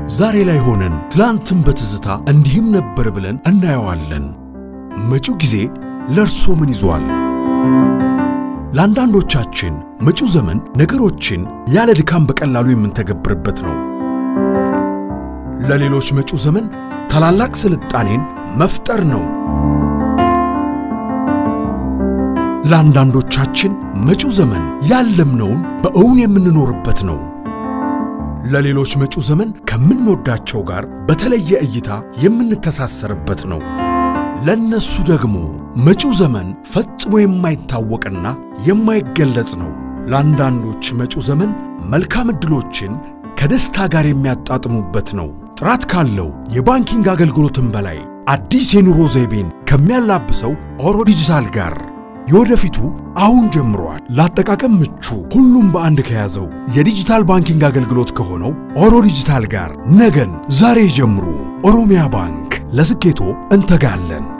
ዛሬ ላይ ሆነን ትላንትን በትዝታ እንዲህም ነበር ብለን እናየዋለን። መጪው ጊዜ ለእርሶ ምን ይዟል? ለአንዳንዶቻችን መጪው ዘመን ነገሮችን ያለ ድካም በቀላሉ የምንተገብርበት ነው። ለሌሎች መጪው ዘመን ታላላቅ ስልጣኔን መፍጠር ነው። ለአንዳንዶቻችን መጪው ዘመን ያለምነውን በእውን የምንኖርበት ነው። ለሌሎች መጪው ዘመን ከምንወዳቸው ጋር በተለየ እይታ የምንተሳሰርበት ነው። ለነሱ ደግሞ መጪው ዘመን ፈጽሞ የማይታወቅና የማይገለጽ ነው። ለአንዳንዶች መጪው ዘመን መልካም ዕድሎችን ከደስታ ጋር የሚያጣጥሙበት ነው። ጥራት ካለው የባንኪንግ አገልግሎትም በላይ አዲስ የኑሮ ዘይቤን ከሚያላብሰው ኦሮ ዲጂታል ጋር የወደፊቱ አሁን ጀምሯል። ለአጠቃቀም ምቹ ሁሉም በአንድ ከያዘው የዲጂታል ባንኪንግ አገልግሎት ከሆነው ኦሮ ዲጂታል ጋር ነገን ዛሬ ጀምሩ። ኦሮሚያ ባንክ ለስኬቶ እንተጋለን።